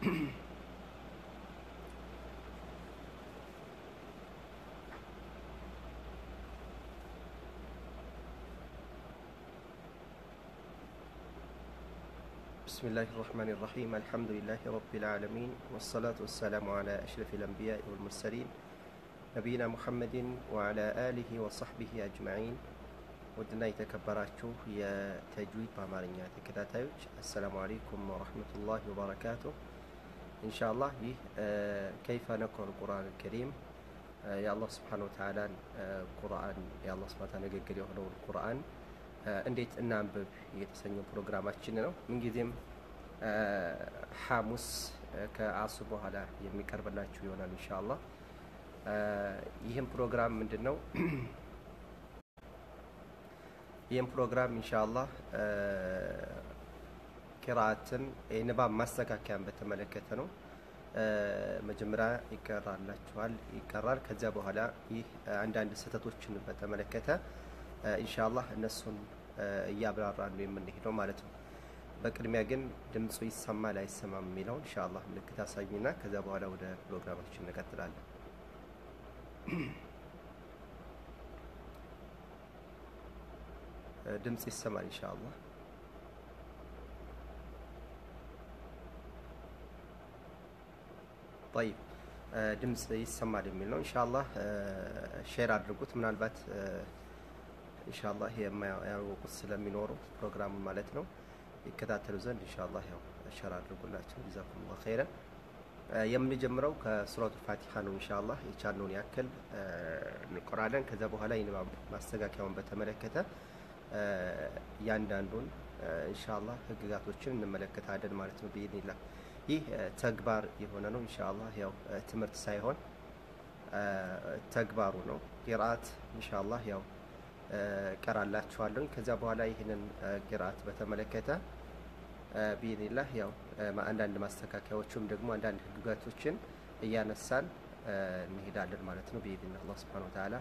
بسم الله الرحمن الرحيم الحمد لله رب العالمين والصلاة والسلام على أشرف الأنبياء والمرسلين نبينا محمد وعلى آله وصحبه أجمعين ውድና የተከበራችሁ የተጅዊድ በአማርኛ ተከታታዮች አሰላሙ አለይኩም ወረህመቱላሂ ወበረካቱ ኢንሻአላህ ይህ ከይፈ ነቅረል ቁርአን ከሪም የአላህ ስብሓን ወተዓላን ቁርአን የአላህ ስብሓን ንግግር የሆነውን ቁርአን እንዴት እናንብብ የተሰኘው ፕሮግራማችን ነው ምንጊዜም ሐሙስ ከአሱ በኋላ የሚቀርብላችሁ ይሆናል ኢንሻአላህ ይህም ፕሮግራም ምንድን ነው ይህም ፕሮግራም ኢንሻአላህ ቂራአትን የንባብ ማስተካከያን በተመለከተ ነው። መጀመሪያ ይቀራላችኋል ይቀራል። ከዚያ በኋላ ይህ አንዳንድ ስህተቶችን በተመለከተ ኢንሻአላህ እነሱን እያብራራን ነው የምንሄደው ማለት ነው። በቅድሚያ ግን ድምፁ ይሰማል አይሰማም የሚለውን ኢንሻአላህ ምልክት አሳዩና ከዚያ በኋላ ወደ ፕሮግራማችን እንቀጥላለን። ድምፅ ይሰማል ኢንሻአላህ። ጠይብ ድምፅ ይሰማል የሚል ነው ኢንሻአላህ። ሼር አድርጉት። ምናልባት ኢንሻአላህ የማያወቁት ስለሚኖሩ ፕሮግራሙን ማለት ነው ይከታተሉ ዘንድ ኢንሻአላህ ያው ሼር አድርጉላቸው። ጀዛኩሙላህ ኸይረን። የምንጀምረው ከሱረቱ ፋቲሃ ነው ኢንሻአላህ። የቻልነውን ያክል እንቆራለን። ከዛ በኋላ የንባብ ማስተካከያውን በተመለከተ እያንዳንዱን ኢንሻአላህ ህግጋቶችን እንመለከታለን ማለት ነው ቢኢዝኒላ። ይህ ተግባር የሆነ ነው ኢንሻአላህ ያው ትምህርት ሳይሆን ተግባሩ ነው። ቂራአት ኢንሻአላህ ያው ቀራላችኋለሁ። ከዚያ በኋላ ይህንን ቂራአት በተመለከተ ቢኢዝኒላህ ያው አንዳንድ ማስተካከያዎችም ደግሞ አንዳንድ ህግጋቶችን እያነሳን እንሄዳለን ማለት ነው ቢኢዝኒላህ አላህ ሱብሓነሁ ወተዓላ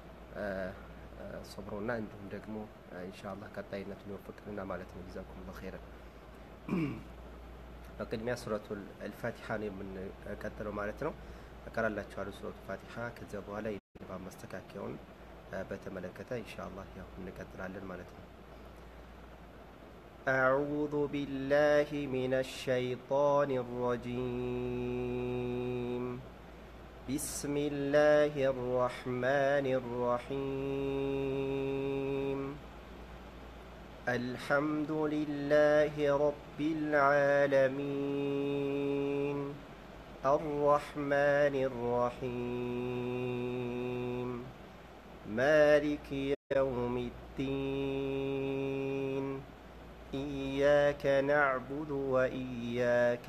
ሶብሮና እንዲሁም ደግሞ ኢንሻአላህ ቀጣይነቱን ይወፍቅልና ማለት ነው። ጀዛኩሙላህ ኸይረን። በቅድሚያ ሱረቱል አልፋቲሃ ነው የምንቀጥለው ማለት ነው። እቀራላችኋለሁ ሱረቱ ፋቲሃ። ከዚያ በኋላ የንባብ ማስተካከያውን በተመለከተ ኢንሻአላህ ያው እንቀጥላለን ማለት ነው። أعوذ بالله من الشيطان الرجيم بسم الله الرحمن الرحيم الحمد لله رب العالمين الرحمن الرحيم مالك يوم الدين إياك نعبد وإياك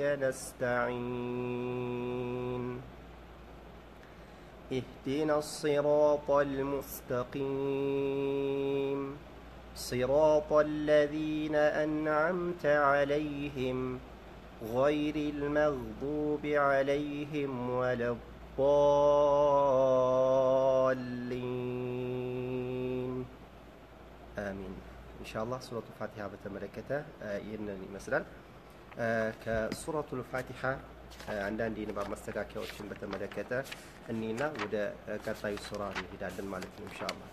نستعين اهدنا الصراط المستقيم صراط الذين أنعمت عليهم غير المغضوب عليهم ولا الضالين آمين إن شاء الله سورة الفاتحة بتملكته ይህንን ይመስላል ከሱረቱ ልፋቲሓ አንዳንድ የንባብ ማስተካከያዎችን በተመለከተ እኒና ወደ ቀጣዩ ሱራ እንሄዳለን ማለት ነው ኢንሻአላህ።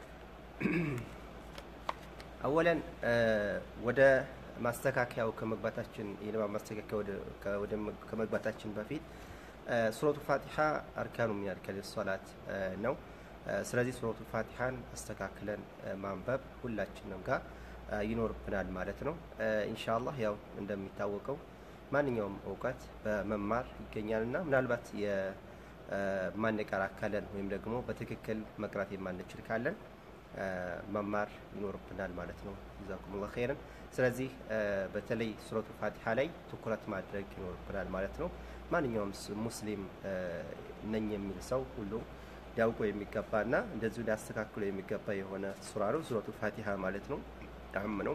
አወለን ወደ ማስተካከያው ከመግባታችን የንባብ ማስተካከያ ወደ ከመግባታችን በፊት ሱረቱ ፋቲሓ አርካኑ ሚን አርካን ሶላት ነው። ስለዚህ ሱረቱ ፋቲሓን አስተካክለን ማንበብ ሁላችንም ጋር ይኖርብናል ማለት ነው ኢንሻአላህ። ያው እንደሚታወቀው ማንኛውም እውቀት በመማር ይገኛል እና ምናልባት የማንቀራ ካለን ወይም ደግሞ በትክክል መቅራት የማንችል ካለን መማር ይኖርብናል ማለት ነው። ጀዛኩሙላህ ኸይረን። ስለዚህ በተለይ ሱረቱ ፋቲሓ ላይ ትኩረት ማድረግ ይኖርብናል ማለት ነው። ማንኛውም ሙስሊም ነኝ የሚል ሰው ሁሉ ሊያውቀው የሚገባና እንደዚሁ ሊያስተካክሎ የሚገባ የሆነ ሱራ ነው ሱረቱ ፋቲሓ ማለት ነው። አህም ነው።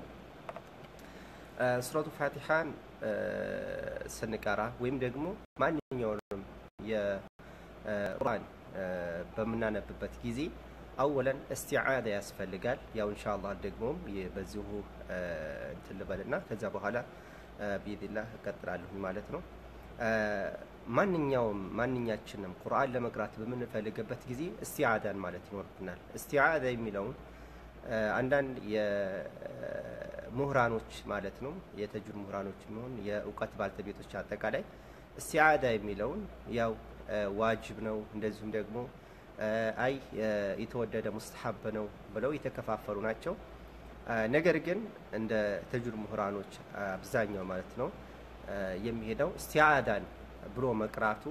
ሱረቱ ፋቲሓን ስንቀራ ወይም ደግሞ ማንኛውንም የቁርአን በምናነብበት ጊዜ አወለን እስቲዓዛ ያስፈልጋል። ያው ኢንሻአላህ ደግሞም በዚሁ እንትን ልበልና ከዚያ በኋላ ቢኢዝኒላህ እቀጥላለሁ ማለት ነው። ማንኛውም ማንኛችንም ቁርአን ለመቅራት በምንፈልግበት ጊዜ እስቲዓዳን ማለት ይኖርብናል። እስቲዓዳ የሚለውን አንዳንድ የምሁራኖች ማለት ነው የተጁድ ምሁራኖች የሚሆን የእውቀት ባልተቤቶች አጠቃላይ እስቲዓዳ የሚለውን ያው ዋጅብ ነው እንደዚሁም ደግሞ አይ የተወደደ ሙስተሐብ ነው ብለው የተከፋፈሉ ናቸው። ነገር ግን እንደ ተጁድ ምሁራኖች አብዛኛው ማለት ነው የሚሄደው እስቲዓዳን ብሎ መቅራቱ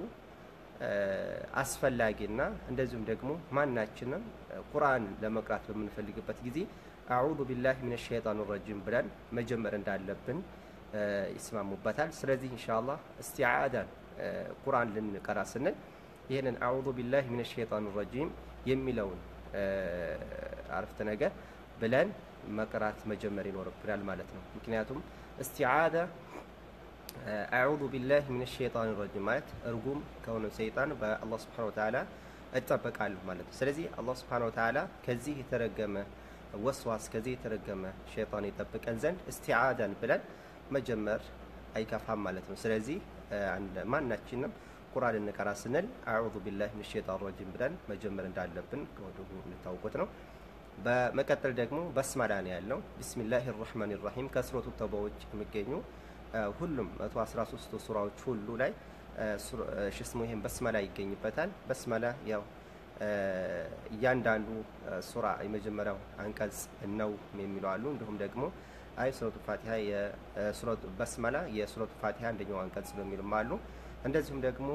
አስፈላጊና እንደዚሁም ደግሞ ማናችንም ቁርአን ለመቅራት በምንፈልግበት ጊዜ አዑዙ ቢላሂ ሚነ ሸይጣን ረጂም ብለን መጀመር እንዳለብን ይስማሙበታል። ስለዚህ ኢንሻአላህ እስቲዓዳን ቁርአን ልንቀራ ስንል ይህንን አዑዙ ቢላሂ ሚነ ሸይጣን ረጂም የሚለውን አረፍተ ነገር ብለን መቅራት መጀመር ይኖርብናል ማለት ነው። ምክንያቱም እስቲዓዳ አዑዙ ቢላሂ ሚነ ሸይጣን ረጂም ማለት እርጉም ከሆነ ሰይጣን በአላህ ስብሐነሁ ወተዓላ እጠበቃለሁ ማለት ነው። ስለዚህ አላህ ስብሐነሁ ወተዓላ ከዚህ የተረገመ ወስዋስ ከዚህ የተረገመ ሸይጣን ይጠብቀን ዘንድ እስቲዓዳን ብለን መጀመር አይከፋም ማለት ነው። ስለዚህ ማናችንም ቁርአን እንቀራ ስንል አዑዙ ቢላሂ ሚነ ሸይጣን ረጂም ብለን መጀመር እንዳለብን ከወዲሁ እንታውቁት ነው። በመቀጠል ደግሞ በስመላ ነው ያለው። ቢስሚላሂ ራህማን ራሂም ከሱረቱ ተውባዎች የሚገኙ ሁሉም 113 ሱራዎች ሁሉ ላይ ሽስሙ ይሄን በስመላ ይገኝበታል። በስመላ ያው እያንዳንዱ ሱራ የመጀመሪያው አንቀጽ ነው የሚለው አሉ። እንዲሁም ደግሞ አይ ሱረቱ ፋቲሃ የሱረቱ በስመላ የሱረቱ ፋቲሃ አንደኛው አንቀጽ ነው የሚሉም አሉ። እንደዚሁም ደግሞ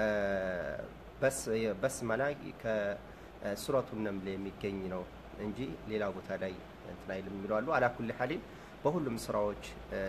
በስመላ ከሱረቱ ነምል የሚገኝ ነው እንጂ ሌላ ቦታ ላይ እንትን አይልም የሚሉ አሉ። አላኩል ሐሊል በሁሉም ስራዎች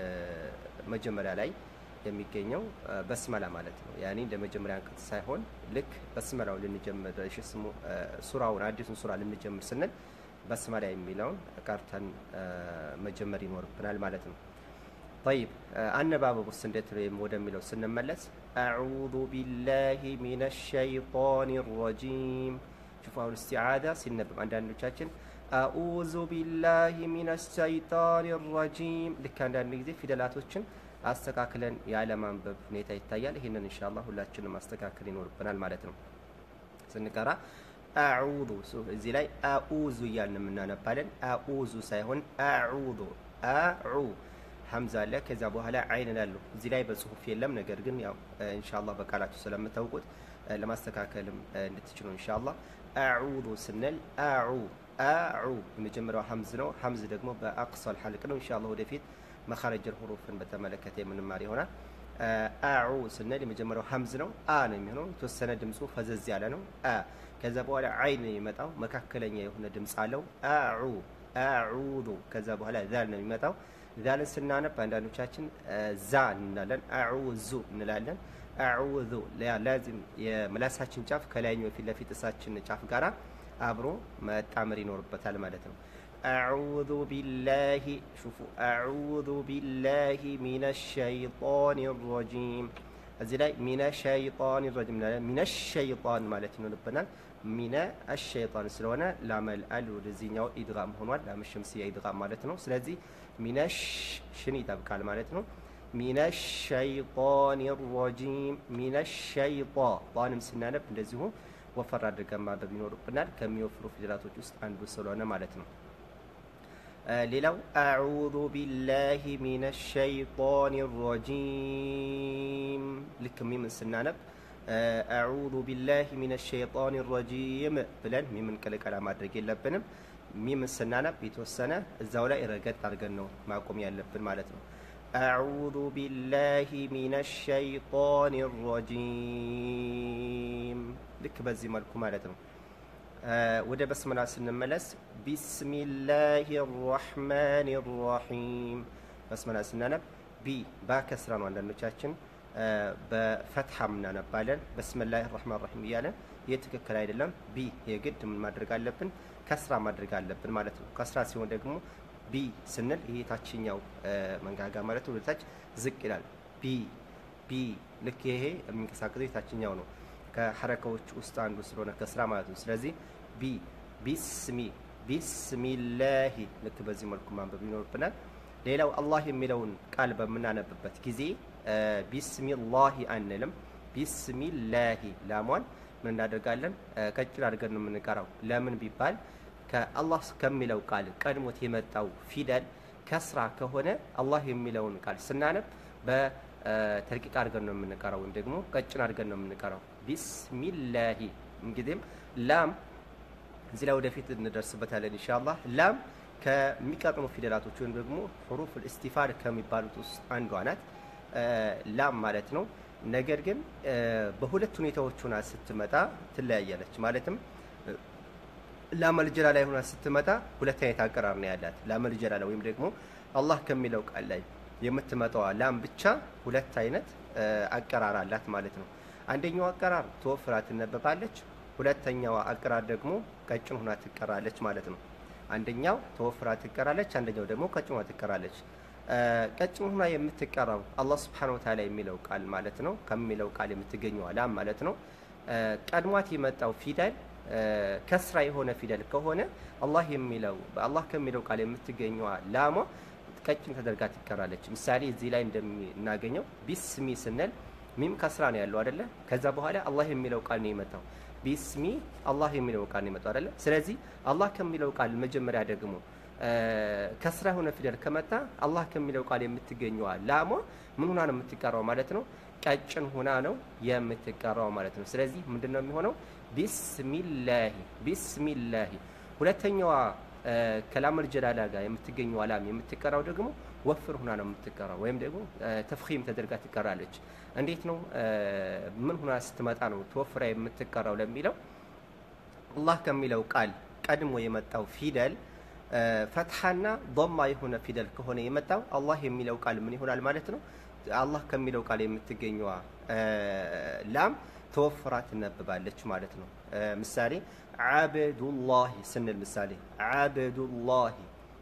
መጀመሪያ ላይ የሚገኘው በስመላ ማለት ነው። ያኔ እንደ መጀመሪያ አንቀጽ ሳይሆን ልክ በስመላው ልንጀምር እሺ፣ ስሙ ሱራውን አዲሱን ሱራ ልንጀምር ስንል በስመላ የሚለውን ቀርተን መጀመር ይኖርብናል ማለት ነው። ጠይብ አነባበብ ውስጥ እንዴት ወደሚለው ስንመለስ አዑዙ ቢላሂ ሚነ ሸይጣን ረጂም ሹፉ አሁን እስቲዓዳ ሲነበብ አንዳንዶቻችን አኡዙ ቢላሂ ሚነ ሸይጣን ረጂም ልክ አንዳንድ ጊዜ ፊደላቶችን አስተካክለን ያለማንበብ ሁኔታ ይታያል። ይህንን ኢንሻአላህ ሁላችንም ማስተካከል ይኖርብናል ማለት ነው። ስንቀራ አዑዙ እዚህ ላይ አኡዙ እያልን የምናነባለን። አኡዙ ሳይሆን አዑዙ አዑ ሀምዛ አለ። ከዛ በኋላ አይን ላለው እዚህ ላይ በጽሁፍ የለም። ነገር ግን ያው ኢንሻአላህ በቃላችሁ ስለምታውቁት ለማስተካከልም እንድትችሉ ኢንሻአላህ አዑዙ ስንል አዑ አዑ የመጀመሪያው ሀምዝ ነው። ሀምዝ ደግሞ በአቅሷል ሐልቅ ነው። ኢንሻአላህ ወደፊት መኻረጀል ሁሩፍን በተመለከተ የምንማር ይሆናል። አዑ ስንል የመጀመሪያው ሀምዝ ነው። አ ነው የሚሆነው። የተወሰነ ድምፁ ፈዘዝ ያለ ነው። አ ከዛ በኋላ አይን ነው የሚመጣው። መካከለኛ የሆነ ድምፅ አለው። አዑ አዑዙ ከዛ በኋላ ዛል ነው የሚመጣው። ዛልን ስናነብ አንዳንዶቻችን ዛ እንላለን፣ አዑዙ እንላለን። አዑዙ ላዚም የምላሳችን ጫፍ ከላይኛው የፊት ለፊት እሳችን ጫፍ ጋራ አብሮ መጣመር ይኖርበታል ማለት ነው። አዑዙ ቢላሂ ሹፉ አዑዙ ቢላሂ ሚነ ሸይጣን ረጂም እዚህ ላይ ሚነ ሸይጣን ረጂም ሚነ ሸይጣን ማለት ይኖርብናል። ሚነ አሸይጣን ስለሆነ ላመል አል ወደዚህኛው ኢድጋም ሆኗል። ላመሸምስያ ኢድጋም ማለት ነው። ስለዚህ ሚነ ሽን ይጠብቃል ማለት ነው። ሚነ ሸይጣን ረጂም ሚነ ሸይጣ ጣንም ስናነብ እንደዚሁ ወፈር አድርገን ማንበብ ይኖርብናል። ከሚወፍሩ ፊደላቶች ውስጥ አንዱ ስለሆነ ማለት ነው። ሌላው አዑዙ ቢላሂ ሚነ ሸይጣን ረጂም ልክ ሚምን ስናነብ አዑዙ ቢላሂ ሚነ ሸይጣን ረጂም ብለን ሚምን ቅልቀላ ማድረግ የለብንም። ሚምን ስናነብ የተወሰነ እዛው ላይ ረገጥ አድርገን ነው ማቆም ያለብን ማለት ነው። አዑዙ ቢላሂ ሚነ ሸይጣን ረጂም ልክ በዚህ መልኩ ማለት ነው። ወደ በስመላ ስንመለስ ቢስሚላሂ ራሕማን ራሒም በስመላ ስናነብ ቢ ባከስራ ነው። አንዳንዶቻችን በፈትሐ እናነባለን። በስሚላሂ ራሕማን ራሒም እያለን ይህ ትክክል አይደለም። ቢ የግድ ምን ማድረግ አለብን? ከስራ ማድረግ አለብን ማለት ነው። ከስራ ሲሆን ደግሞ ቢ ስንል ይሄ ታችኛው መንጋጋ ማለት ነው ወደታች ዝቅ ይላል። ቢ ቢ ልክ ይሄ የሚንቀሳቀሰው የታችኛው ነው ከሐረካዎች ውስጥ አንዱ ስለሆነ ከስራ ማለት ነው። ስለዚህ ቢ ቢስሚ ቢስሚላሂ ልክ በዚህ መልኩ ማንበብ ይኖርብናል። ሌላው አላህ የሚለውን ቃል በምናነብበት ጊዜ ቢስሚላሂ አንልም። ቢስሚላሂ ላሟን ምን እናደርጋለን? ቀጭን አድርገን ነው የምንቀራው። ለምን ቢባል ከአላህ ከሚለው ቃል ቀድሞት የመጣው ፊደል ከስራ ከሆነ አላህ የሚለውን ቃል ስናነብ በተርቂቅ አድርገን ነው የምንቀራው፣ ወይም ደግሞ ቀጭን አድርገን ነው የምንቀራው። ቢስሚላሂ እንግዲህም ላም እዚህ ላይ ወደፊት እንደርስበታለን ኢንሻአላህ። ላም ከሚቀጥሙ ፊደላቶች ወይም ደግሞ ሁሩፍ ኢስቲፋድ ከሚባሉት ውስጥ አንዷ ናት ላም ማለት ነው። ነገር ግን በሁለት ሁኔታዎች ሆና ስትመጣ ትለያያለች። ማለትም ላመል ጀላላ ሆና ስትመጣ ሁለት አይነት አቀራር ነው ያላት። ላመል ጀላላ ወይም ደግሞ አላህ ከሚለው ቃል ላይ የምትመጣዋ ላም ብቻ ሁለት አይነት አቀራር አላት ማለት ነው። አንደኛው አቀራር ተወፍራ ትነበባለች። ሁለተኛዋ አቀራር ደግሞ ቀጭን ሆና ትቀራለች ማለት ነው። አንደኛው ተወፍራ ትቀራለች፣ አንደኛው ደግሞ ቀጭን ሆና ትቀራለች። ቀጭን ሆና የምትቀራው አላህ Subhanahu Wa Ta'ala የሚለው ቃል ማለት ነው። ከሚለው ቃል የምትገኘው ላም ማለት ነው። ቀድሟት የመጣው ፊደል ከስራ የሆነ ፊደል ከሆነ አላህ የሚለው በአላህ ከሚለው ቃል የምትገኘዋ ላሟ ቀጭን ተደርጋ ትቀራለች። ምሳሌ እዚህ ላይ እንደምናገኘው ቢስሚ ስንል ሚም ከስራ ነው ያለው አይደለ? ከዛ በኋላ አላህ የሚለው ቃል ነው የመጣው። ቢስሚ አላህ የሚለው ቃል ነው የመጣው አይደለ? ስለዚህ አላህ ከሚለው ቃል መጀመሪያ ደግሞ ከስራ የሆነ ፊደል ከመጣ አላህ ከሚለው ቃል የምትገኘዋ ላሟ ምን ሆና ነው የምትቀራው ማለት ነው? ቀጭን ሆና ነው የምትቀራው ማለት ነው። ስለዚህ ምንድን ነው የሚሆነው? ቢስሚላሂ ቢስሚላሂ። ሁለተኛዋ ከላመል ጀላላ ጋር የምትገኘው ላም የምትቀራው ደግሞ ወፍር ሆና ነው የምትቀራው፣ ወይም ደግሞ ተፍኺም ተደርጋ ትቀራለች። እንዴት ነው ምን ሆና ስትመጣ ነው ተወፍራ የምትቀራው ለሚለው አላህ ከሚለው ቃል ቀድሞ የመጣው ፊደል ፈትሐና ዶማ የሆነ ፊደል ከሆነ የመጣው አላህ የሚለው ቃል ምን ይሆናል ማለት ነው? አላህ ከሚለው ቃል የምትገኘዋ ላም ተወፍራ ትነበባለች ማለት ነው። ምሳሌ ዓበዱላሂ ስንል ምሳሌ ዓበዱላሂ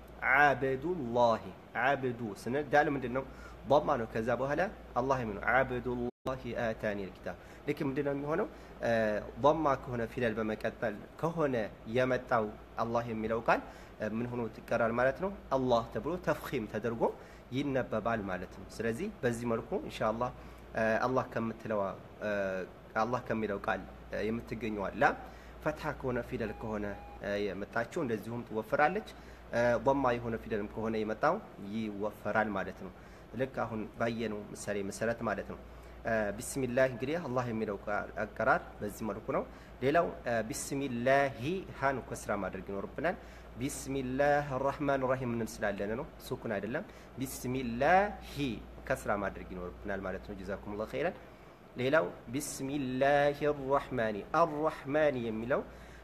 ዓበዱላሂ ዓብዱ ስንል ዳል ምንድን ነው? ዶማ ነው። ከዛ በኋላ አላህ የሚለው ዓበዱላሂ አታኒ ልኪታብ ልክ ምንድን ነው የሚሆነው? ዶማ ከሆነ ፊደል በመቀጠል ከሆነ የመጣው አላህ የሚለው ቃል ምን ሆኖ ትቀራል ማለት ነው? አላህ ተብሎ ተፍኺም ተደርጎ ይነበባል ማለት ነው። ስለዚህ በዚህ መልኩ ኢንሻአላህ አላህ ከምትለዋ አላህ ከሚለው ቃል የምትገኘዋ ላም ፈትሐ ከሆነ ፊደል ከሆነ የመጣችው እንደዚሁም ትወፈራለች። ዶማ የሆነ ፊደልም ከሆነ የመጣው ይወፈራል ማለት ነው። ልክ አሁን ባየነው ምሳሌ መሰረት ማለት ነው። ቢስሚላህ እንግዲህ አላህ የሚለው አቀራር በዚህ መልኩ ነው። ሌላው ቢስሚላሂ ሀን ከስራ ማድረግ ይኖርብናል። ቢስሚላህ ራህማን ራሂም ምንም ስላለን ነው፣ ሱኩን አይደለም። ቢስሚላሂ ከስራ ማድረግ ይኖርብናል ማለት ነው። ጀዛኩሙላህ ኸይረን። ሌላው ቢስሚላሂ ራህማኒ አራህማኒ የሚለው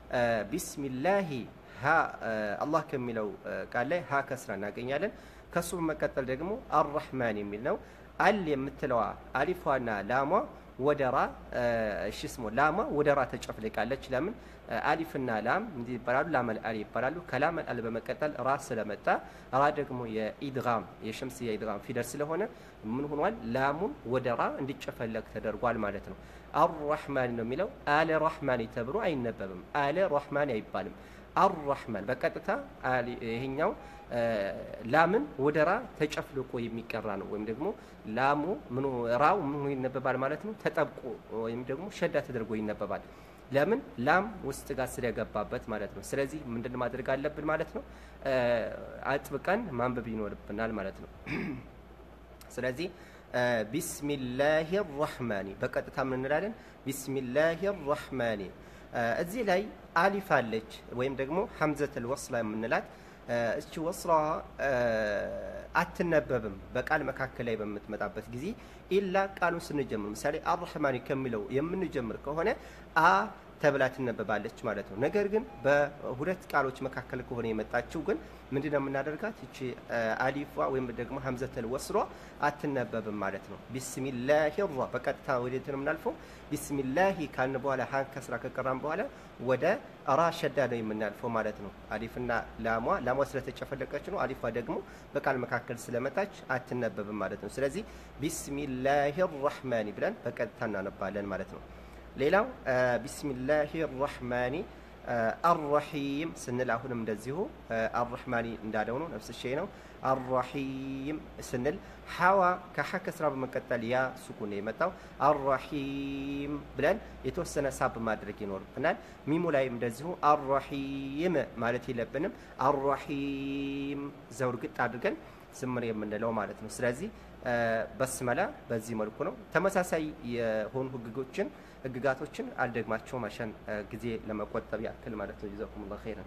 ቢስሚላሂ ሀ አላህ ከሚለው ቃል ላይ ሀ ከስራ እናገኛለን። ከሱ በመቀጠል ደግሞ አራህማን የሚል ነው። አል የምትለዋ አሊፏና ላሟ ወደራ እሺ ስሞ ላሟ ወደራ ተጨፍልቃለች። ለምን አሊፍና ላም እንዲህ ይባላሉ? ላመል አል ይባላሉ። ከላመል አል በመቀጠል ራ ስለመጣ ራ ደግሞ የኢድጋም የሸምስያ ኢድጋም ፊደል ስለሆነ ምን ሆኗል? ላሙን ወደራ እንዲጨፈለቅ ተደርጓል ማለት ነው። አራህማን ነው የሚለው አለ ራህማን ተብሎ አይነበብም። አለ ራህማን አይባልም። አራህማን በቀጥታ ይሄኛው ላምን ወደ ራ ተጨፍልቆ የሚቀራ ነው። ወይም ደግሞ ላሙ ምኑ ራው ምኑ ይነበባል ማለት ነው። ተጠብቆ ወይም ደግሞ ሸዳ ተደርጎ ይነበባል። ለምን ላም ውስጥ ጋር ስለገባበት ማለት ነው። ስለዚህ ምንድን ማድረግ አለብን ማለት ነው? አጥብቀን ማንበብ ይኖርብናል ማለት ነው። ስለዚህ ቢስሚላሂ ራህማኒ በቀጥታ ምን እንላለን? ቢስሚላሂ ራህማኒ እዚህ ላይ አሊፍ አለች ወይም ደግሞ ሀምዘተል ወስላ የምንላት እቺ ወስራ አትነበብም በቃል መካከል ላይ በምትመጣበት ጊዜ ኢላ ቃሉን ስንጀምር ምሳሌ አርሕማኒ ከሚለው የምንጀምር ከሆነ አ ተብላ ትነበባለች ማለት ነው። ነገር ግን በሁለት ቃሎች መካከል ከሆነ የመጣችው ግን ምንድን ነው የምናደርጋት? እቺ አሊፏ ወይም ደግሞ ሀምዘተል ወስሯ አትነበብም ማለት ነው። ቢስሚላሂ ራ በቀጥታ ወዴት ነው የምናልፈው? ቢስሚላሂ ካልን በኋላ ሀን ከስራ ከቀራም በኋላ ወደ ራ ሸዳ ነው የምናልፈው ማለት ነው። አሊፍና ላሟ ላሟ ስለተጨፈለቀች ነው። አሊፏ ደግሞ በቃል መካከል ስለመጣች አትነበብም ማለት ነው። ስለዚህ ቢስሚላሂ ራህማኒ ብለን በቀጥታ እናነባለን ማለት ነው። ሌላው ቢስሚላሂ ራህማኒ አረሒም ስንል አሁንም እንደዚሁ አረሕማኒ እንዳለው ነው፣ ነፍስ ሸይ ነው። አረሒም ስንል ሐዋ ከሐ ከስራ በመቀጠል ያ ሱኩን የመጣው አረሒም ብለን የተወሰነ ሳብ ማድረግ ይኖርብናል። ሚሙ ላይም እንደዚሁ አረሒም ማለት የለብንም። አረሒም ዘውርግጥ አድርገን ዝምር የምንለው ማለት ነው። ስለዚህ በስመላ በዚህ መልኩ ነው። ተመሳሳይ የሆኑ ህግጎችን ህግጋቶችን አልደግማቸውም አሸን ጊዜ ለመቆጠብ ያክል ማለት ነው። ጀዛኩሙላሁ ኸይረን።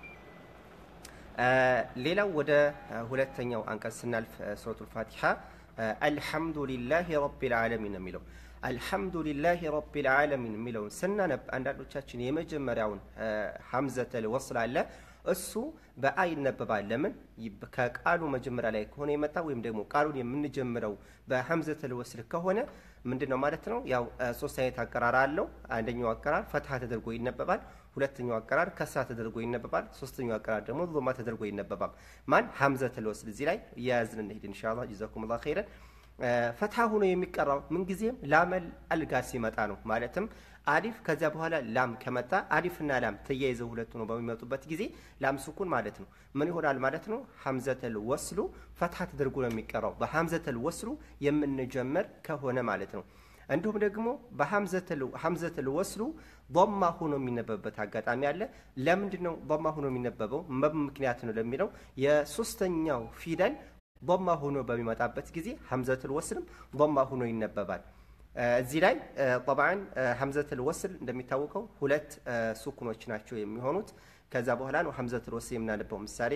ሌላው ወደ ሁለተኛው አንቀጽ ስናልፍ ሱረቱል ፋቲሓ አልሐምዱሊላሂ ረቢል ዓለሚን ነው የሚለው። አልሐምዱሊላሂ ረቢል ዓለሚን የሚለውን ስናነብ አንዳንዶቻችን የመጀመሪያውን ሐምዘተል ወስል አለ እሱ በአ ይነበባል። ለምን ከቃሉ መጀመሪያ ላይ ከሆነ የመጣ ወይም ደግሞ ቃሉን የምንጀምረው በሐምዘተል ወስል ከሆነ ምንድን ነው ማለት ነው? ያው ሶስት አይነት አቀራር አለው። አንደኛው አቀራር ፈትሐ ተደርጎ ይነበባል። ሁለተኛው አቀራር ከስራ ተደርጎ ይነበባል። ሶስተኛው አቀራር ደግሞ ዞማ ተደርጎ ይነበባል። ማን ሐምዘተል ወስል እዚህ ላይ እያያዝን እንሄድ ኢንሻአላህ። ጀዛኩሙላሁ ኸይረን። ፈትሐ ሆኖ የሚቀራው ምንጊዜም ላመል አልጋ ሲመጣ ነው። ማለትም አሊፍ ከዚያ በኋላ ላም ከመጣ አሊፍና ላም ተያይዘው ሁለቱ ነው በሚመጡበት ጊዜ ላም ስኩን ማለት ነው ምን ይሆናል ማለት ነው? ሐምዘተል ወስሉ ፈትሐ ተደርጎ ነው የሚቀራው በሐምዘተል ወስሉ የምንጀምር ከሆነ ማለት ነው። እንዲሁም ደግሞ በሐምዘተል ወስሉ ዶማ ሆኖ የሚነበብበት አጋጣሚ አለ። ለምንድን ነው ዶማ ሆኖ የሚነበበው? ምክንያት ነው ለሚለው የሶስተኛው ፊደል ዶማ ሆኖ በሚመጣበት ጊዜ ሐምዘተል ወስልም ዶማ ሆኖ ይነበባል። እዚህ ላይ ጠብዓን ሐምዘተል ወስል እንደሚታወቀው ሁለት ሱኩኖች ናቸው የሚሆኑት። ከዛ በኋላ ነው ሐምዘተል ወስል የምናነበው። ምሳሌ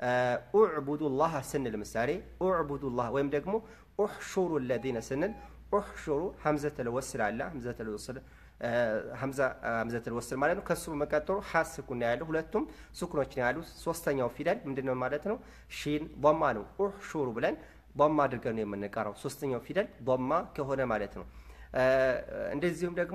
ኡዕቡዱላህ ስንል ምሳሌ ኡዕቡዱላህ ወይም ደግሞ ኡሕሹሩ ለዚነ ስንል ኡሕሹሩ ሐምዘተል ወስል አለ ሐምዘተል ወስል ሐምዘተል ወስል ማለት ነው። ከሱ በመቀጠሉ ሐ ስኩን ነው ያለው። ሁለቱም ሱኩኖች ነው ያሉት። ሶስተኛው ፊደል ምንድነው ማለት ነው? ሺን ዶማ ነው። ኡሕሹሩ ብለን ዶማ አድርገን ነው የምንቀራው። ሶስተኛው ፊደል ዶማ ከሆነ ማለት ነው። እንደዚሁም ደግሞ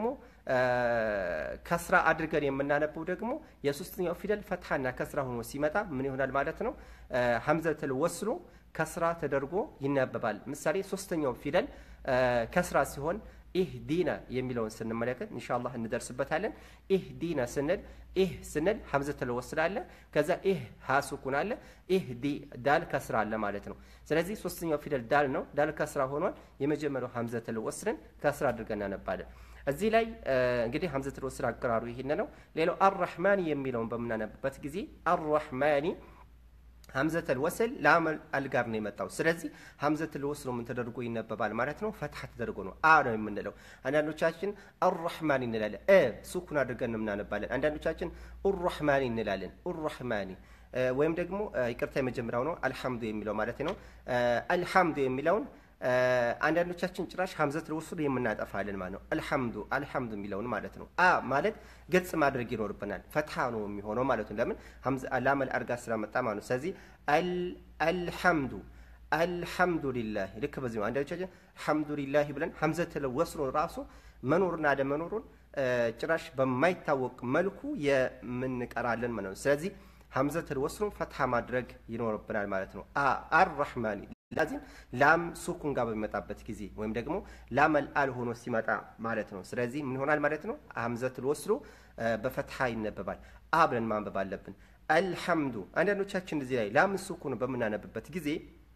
ከስራ አድርገን የምናነበው ደግሞ የሶስተኛው ፊደል ፈትሐና ከስራ ሆኖ ሲመጣ ምን ይሆናል ማለት ነው? ሐምዘተል ወስሉ ከስራ ተደርጎ ይነበባል። ምሳሌ ሶስተኛው ፊደል ከስራ ሲሆን ኢህ ዲና የሚለውን ስንመለከት ኢንሻአላህ እንደርስበታለን። ኢህ ዲና ስንል ኢህ ስንል ሐምዘተል ወስል አለ፣ ከዛ ኢህ ሀ ሱኩን አለ፣ ኢህ ዲ ዳል ከስራ አለ ማለት ነው። ስለዚህ ሶስተኛው ፊደል ዳል ነው። ዳል ከስራ ሆኗል። የመጀመሪያው ሐምዘተል ወስልን ከስራ አድርገን እናነባለን። እዚህ ላይ እንግዲህ ሐምዘተል ወስል አቀራሩ ይሄን ነው። ሌላው አርራህማኒ የሚለውን በምናነብበት ጊዜ አርራህማኒ ሐምዘተል ወስል ላመል አልጋር ነው የመጣው። ስለዚህ ሐምዘተል ወስል ምን ተደርጎ ይነበባል ማለት ነው? ፈትሐ ተደርጎ ነው አ ነው የምንለው። አንዳንዶቻችን አርራህማኒ እንላለን፣ እ ሱኩን አድርገን እናነባለን። አንዳንዶቻችን ኡራህማኒ እንላለን፣ ኡራህማኒ ወይም ደግሞ ይቅርታ የመጀመሪያው ነው አልሐምዱ የሚለው ማለት ነው። አልሐምዱ የሚለውን አንዳንዶቻችን ጭራሽ ሐምዘተል ወስል የምናጠፋለን ማለት ነው። አልሐምዱ አልሐምዱ የሚለውን ማለት ነው። አ ማለት ገጽ ማድረግ ይኖርብናል። ፈትሐ ነው የሚሆነው ማለት ነው። ለምን ላመል አድርጋ ስለመጣ ማለት ነው። ስለዚህ አልሐምዱ አልሐምዱሊላህ ልክ በዚህ ነው። አንዳንዶቻችን ሐምዱሊላህ ብለን ሐምዘተል ወስሉን ራሱ መኖሩን አለመኖሩን ጭራሽ በማይታወቅ መልኩ የምንቀራለን ማለት ነው። ስለዚህ ሐምዘተል ወስሉን ፈትሐ ማድረግ ይኖርብናል ማለት ነው። አርራህማኒ ላዚም ላም ሱኩን ጋር በሚመጣበት ጊዜ ወይም ደግሞ ላመል አል ሆኖ ሲመጣ ማለት ነው። ስለዚህ ምን ይሆናል ማለት ነው? ሐምዘተል ወስሉ በፈትሐ ይነበባል። አ ብለን ማንበብ አለብን። አልሐምዱ አንዳንዶቻችን እዚህ ላይ ላም ሱኩን በምናነብበት ጊዜ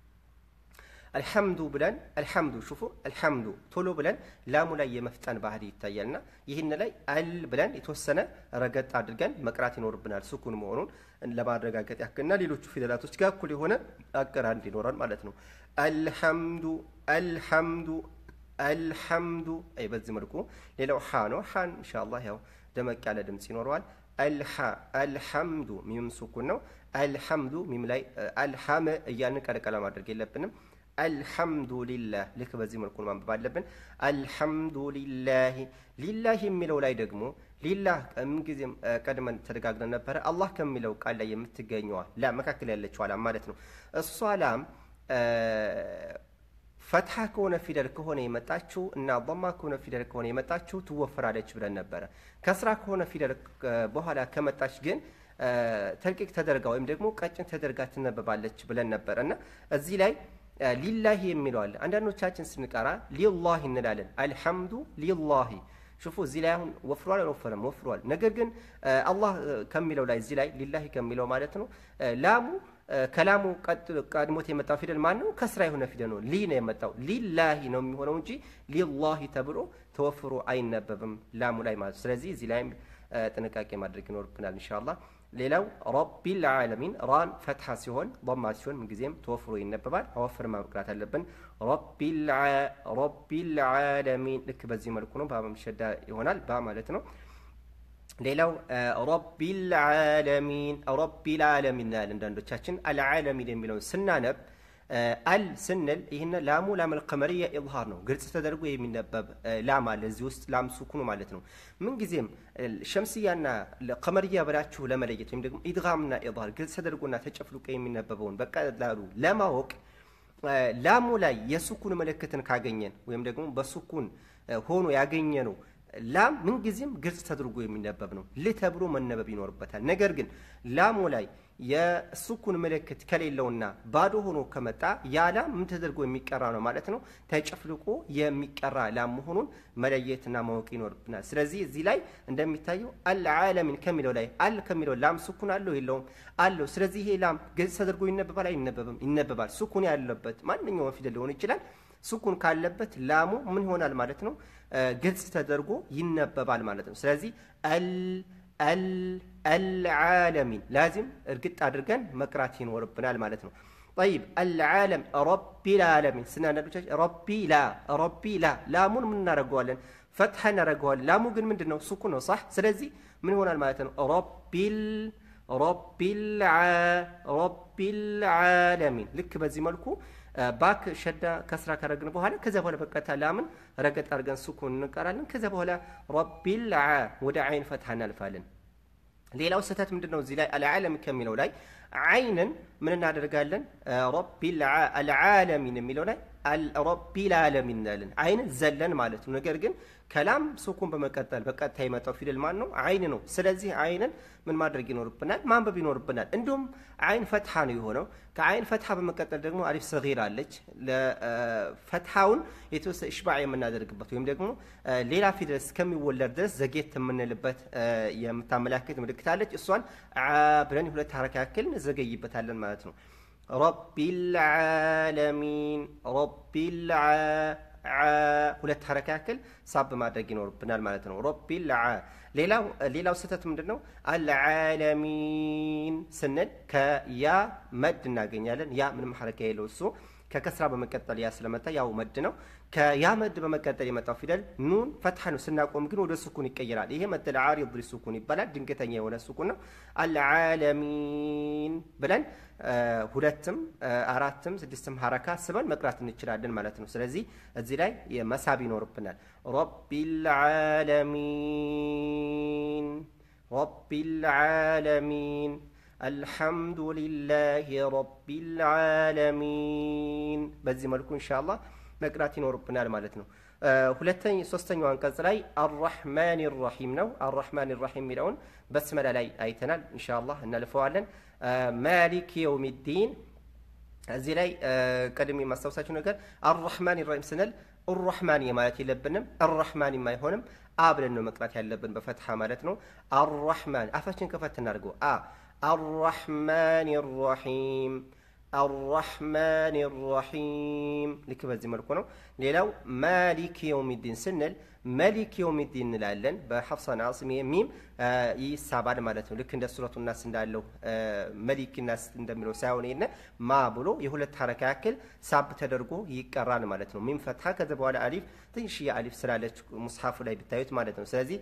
አልሐምዱ ብለን አልሐምዱ ሹፉ አልሐምዱ ቶሎ ብለን ላሙ ላይ የመፍጠን ባህሪ ይታያልና ይህን ላይ አል ብለን የተወሰነ ረገጥ አድርገን መቅራት ይኖርብናል ሱኩን መሆኑን ለማረጋገጥ ያክልና ሌሎቹ ፊደላቶች ጋር እኩል የሆነ አቀራር እንዲኖረን ማለት ነው። አልሐምዱ አልሐምዱ አልሐምዱ አይ በዚህ መልኩ ሌላው ሓ ነው። ሓን ኢንሻአላህ ያው ደመቅ ያለ ድምፅ ይኖረዋል። አልሓ አልሐምዱ ሚም ሱኩን ነው። አልሐምዱ ሚም ላይ አልሐም እያልን ቀለቀለ ማድረግ የለብንም። አልሐምዱሊላህ ልክ በዚህ መልኩ ማንበብ አለብን። አልሐምዱሊላህ ሊላህ የሚለው ላይ ደግሞ ሊላህ ምንጊዜም ቀድመን ተደጋግነን ነበረ። አላህ ከሚለው ቃል ላይ የምትገኘዋ ላም መካከል ያለችው ላም ማለት ነው። እሷ ላም ፈትሐ ከሆነ ፊደል ከሆነ የመጣችው እና ማ ከሆነ ፊደል ከሆነ የመጣችው ትወፈራለች ብለን ነበረ። ከስራ ከሆነ ፊደል በኋላ ከመጣች ግን ተልቂቅ ተደርጋ ወይም ደግሞ ቀጭን ተደርጋ ትነበባለች ብለን ነበረ እና እዚህ ላይ ሊላሂ የሚለው አለ። አንዳንዶቻችን ስንቀራ ሊላሂ እንላለን። አልሐምዱ ሊላሂ ሽፉ እዚህ ላይ አሁን ወፍሯል አልወፈረም? ወፍሯል። ነገር ግን አላህ ከሚለው ላይ እዚህ ላይ ሊላሂ ከሚለው ማለት ነው ላሙ ከላሙ ቀድሞት የመጣው ፊደል ማን ነው? ከስራ የሆነ ፊደል ነው። ሊ ነው የመጣው ሊላሂ ነው የሚሆነው እንጂ ሊላሂ ተብሎ ተወፍሮ አይነበብም ላሙ ላይ ማለት ነው። ስለዚህ እዚህ ላይም ጥንቃቄ ማድረግ ይኖርብናል ኢንሻአላህ። ሌላው ረቢል ዓለሚን ራን ፈትሐ ሲሆን ማ ሲሆን ምንጊዜም ተወፍሮ ይነበባል። አወፍር ማቅራት አለብን። ረቢል ዓለሚን ልክ በዚህ መልኩ ነው። በመሸዳ ይሆናል ባ ማለት ነው። ሌላው ረቢል ዓለሚን ረቢል ዓለሚን እናያለን። አንዳንዶቻችን አልዓለሚን የሚለውን ስናነብ አል ስንል ይህን ላሙ ላም አልቀመርያ ኢዝሃር ነው፣ ግልጽ ተደርጎ የሚነበብ ላም አለ እዚህ ውስጥ ላም ሱኩኑ ማለት ነው። ምንጊዜም ሸምስያና ቀመርያ ብላችሁ ለመለየት ወይም ደግሞ ኢድጋምና ኢዝሃር ግልጽ ተደርጎና ተጨፍልቆ የሚነበበውን በቀላሉ ለማወቅ ላሙ ላይ የሱኩን ምልክትን ካገኘን ወይም ደግሞ በሱኩን ሆኖ ያገኘ ነው ላም ምንጊዜም ግልጽ ተደርጎ የሚነበብ ነው። ል ተብሎ መነበብ ይኖርበታል። ነገር ግን ላሙ ላይ የሱኩን ምልክት ከሌለውና ባዶ ሆኖ ከመጣ ያ ላም ምን ተደርጎ የሚቀራ ነው ማለት ነው። ተጨፍልቆ የሚቀራ ላም መሆኑን መለየትና ማወቅ ይኖርብናል። ስለዚህ እዚህ ላይ እንደሚታየው አልዓለሚን ከሚለው ላይ አል ከሚለው ላም ሱኩን አለው የለውም? አለው። ስለዚህ ይሄ ላም ግልጽ ተደርጎ ይነበባል አይነበብም? ይነበባል። ሱኩን ያለበት ማንኛውም ፊደል ሊሆን ይችላል። ሱኩን ካለበት ላሙ ምን ይሆናል ማለት ነው? ግልጽ ተደርጎ ይነበባል ማለት ነው። ስለዚህ አልዓለሚን ላዚም እርግጥ አድርገን መቅራት ይኖርብናል ማለት ነው። ጠይብ አልዓለም ረቢል ዓለሚን ስናነዶቻችን ረቢ ላ ረቢ ላ ላሙን ምን እናደርገዋለን? ፈትሐ እናደርገዋለን። ላሙ ግን ምንድን ነው? ሱኩን ነው። ሳሕ ስለዚህ ምን ይሆናል ማለት ነው? ረቢል ረቢል ዓለሚን ልክ በዚህ መልኩ ባክ ሸዳ ከስራ ካረግን በኋላ ከዚያ በኋላ በቀጥታ ላምን ረገጥ አድርገን ሱኩን እንቀራለን። ከዚያ በኋላ ረቢል ወደ አይን ፈትሐ እናልፋለን። ሌላው ስህተት ምንድን ነው? እዚህ ላይ አልዓለም ከሚለው ላይ አይንን ምን እናደርጋለን? ረቢል አልዓለሚን የሚለው ላይ ረቢል ዓለሚን እንላለን። አይንን ዘለን ማለት ነው። ነገር ግን ከላም ሱኩን በመቀጠል በቀጥታ የመጣው ፊደል ማን ነው? አይን ነው። ስለዚህ አይንን ምን ማድረግ ይኖርብናል? ማንበብ ይኖርብናል። እንዲሁም አይን ፈትሐ ነው የሆነው። ከአይን ፈትሐ በመቀጠል ደግሞ አሊፍ ሰጊር አለች። ለፈትሐውን የተወሰነ እሽባዕ የምናደርግበት ወይም ደግሞ ሌላ ፊደል እስከሚወለድ ድረስ ዘጌት የምንልበት የምታመላክት ምልክት አለች። እሷን ብለን የሁለት ሐረካ ያክል እንዘገይበታለን ማለት ነው። ረቢል ዓለሚን ረቢል ሁለት ሐረካ ያክል ሳብ ማድረግ ይኖርብናል ማለት ነው። ረቢል ሌላው ሌላው ስህተት ምንድን ነው? አልዓለሚን ስንል ከያ መድ እናገኛለን። ያ ምንም ሐረካ የለው እሱ ከከስራ በመቀጠል ያ ስለመጣ ያው መድ ነው። ከያ መድ በመቀጠል የመጣው ፊደል ኑን ፈትሐ ነው። ስናቆም ግን ወደ ሱኩን ይቀየራል። ይሄ መድ ዓሪድ ሱኩን ይባላል። ድንገተኛ የሆነ ሱኩን ነው። አልዓለሚን ብለን ሁለትም አራትም ስድስትም ሐረካ ስበን መቅራት እንችላለን ማለት ነው። ስለዚህ እዚህ ላይ መሳብ ይኖርብናል። ረቢል ዓለሚን ረቢል ዓለሚን አልሐምዱሊላህ ረቢል ዓለሚን በዚህ መልኩ ኢንሻአላህ መቅራት ይኖርብናል ማለት ነው። ሁለተኛ ሶስተኛው አንቀጽ ላይ አራሕማን ራሒም ነው። አራሕማን ራሒም የሚለውን በስመላ ላይ አይተናል። ኢንሻአላህ እናልፈዋለን። ማሊክ የውሚዲን እዚህ ላይ ቀድሜ የማስታውሳችሁ ነገር አራሕማን ራሒም ስንል አራሕማን ማለት የለብንም። አራሕማን አይሆንም። አ ብለን ነው መቅራት ያለብን በፈትሐ ማለት ነው። አራሕማን አፋችን ከፈት እናድርገው። አ አራሕማን ራሒም አራሕማን ራሒም ልክ በዚህ መልኩ ነው። ሌላው ማሊክ የውሚዲን ስንል መሊክ የውሚዲን እንላለን። በሐፍሳን አስም ሚም ይሳባል ማለት ነው። ልክ እንደ ሱረቱ ናስ እንዳለው መሊክ ናስ እንደሚለው ሳይሆን ይነ ማ ብሎ የሁለት ሐረካ ያክል ሳብ ተደርጎ ይቀራል ማለት ነው። ሚም ፈትሐ ከዚ በኋላ አሊፍ ትንሽዬ አሊፍ ስላለች ሙስሐፉ ላይ ብታዩት ማለት ነው። ስለዚህ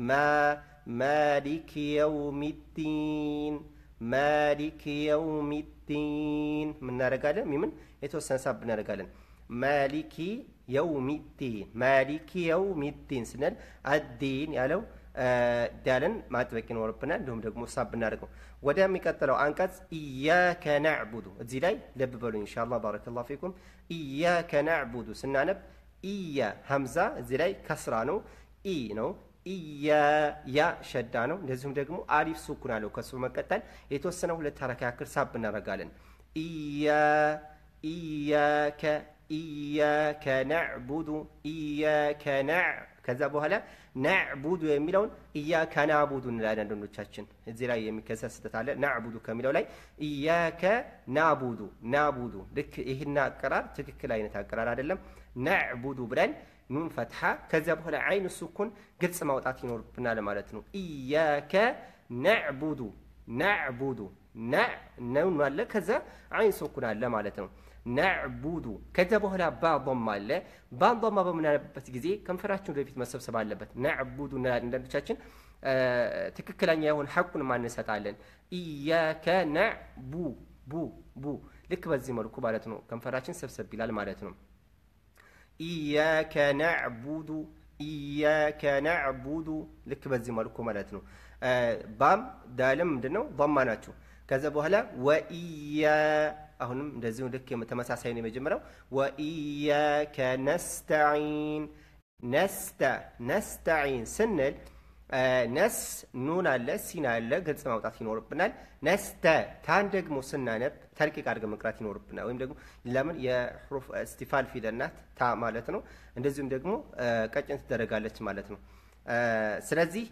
ማሊክ የውሚዲን ማሊክ የውሚዲን ምናደርጋለን? ሚምን የተወሰነ ሳብ እናደርጋለን። ማሊኪ የውሚዲን ማሊኪ የውሚዲን ስንል አዲን ያለው ዳልን ማጥበቅ ይኖርብናል። እንዲሁም ደግሞ ሳብ እናደርገው። ወደሚቀጥለው አንቀጽ ኢያከ ናዕቡዱ እዚህ ላይ ልብ በሉ ኢንሻአላህ ባረከላሁ ፊኩም። ኢያከ ናዕቡዱ ስናነብ ኢያ ሀምዛ እዚህ ላይ ከስራ ነው። ኢ ነው ኢያ ያ ሸዳ ነው። እንደዚሁም ደግሞ አሊፍ ሱኩን አለው። ከሱ በመቀጠል የተወሰነ ሁለት ሐረካ ያክል ሳብ እናደርጋለን። ኢያ ኢያከ ኢያከ ናዕቡዱ ኢያከ ናዕ ከዛ በኋላ ናዕቡዱ የሚለውን እያከ ናቡዱ እንላለን። አንዳንዶቻችን እዚህ ላይ የሚከሰት ስህተት አለ። ናዕቡዱ ከሚለው ላይ እያከ ናቡዱ ናቡዱ፣ ልክ ይህና አቀራር ትክክል አይነት አቀራር አይደለም። ናዕቡዱ ብለን ኑን ፈትሓ ከዚያ በኋላ አይን ሱኩን ግልጽ ማውጣት ይኖርብናል ማለት ነው። እያከ ናዕቡዱ ናዕቡዱ ነውን አለ ከዛ አይን ሱኩን አለ ማለት ነው። ናዕቡዱ ከዚያ በኋላ ባዶማ አለ። ባዶማ በምናነብበት ጊዜ ከንፈራችን ወደፊት መሰብሰብ አለበት። ናዕቡዱ አንዳንዶቻችን ትክክለኛ የሆን ሐቁን ማንሰጣለን። ኢያከ ናዕቡ ቡ ቡ ልክ በዚህ መልኩ ማለት ነው። ከንፈራችን ሰብሰብ ይላል ማለት ነው። ኢያከ ናዕቡዱ ኢያከ ናዕቡዱ ልክ በዚህ መልኩ ማለት ነው። ባም ዳልም ምንድን ነው ማ ናቸው። ከዛ በኋላ ወኢያ አሁንም እንደዚሁ ልክ ተመሳሳይ ነው የመጀመሪያው። ወኢያከ ነስተዒን ነስተ ነስተዒን ስንል ነስ ኑን አለ ሲን አለ ግልጽ ማውጣት ይኖርብናል። ነስተ ታን ደግሞ ስናነብ ተርቂቅ አድርገን መቅራት ይኖርብናል። ወይም ደግሞ ለምን የሕሩፍ እስቲፋል ፊደል ናት ታ ማለት ነው። እንደዚሁም ደግሞ ቀጭን ትደረጋለች ማለት ነው። ስለዚህ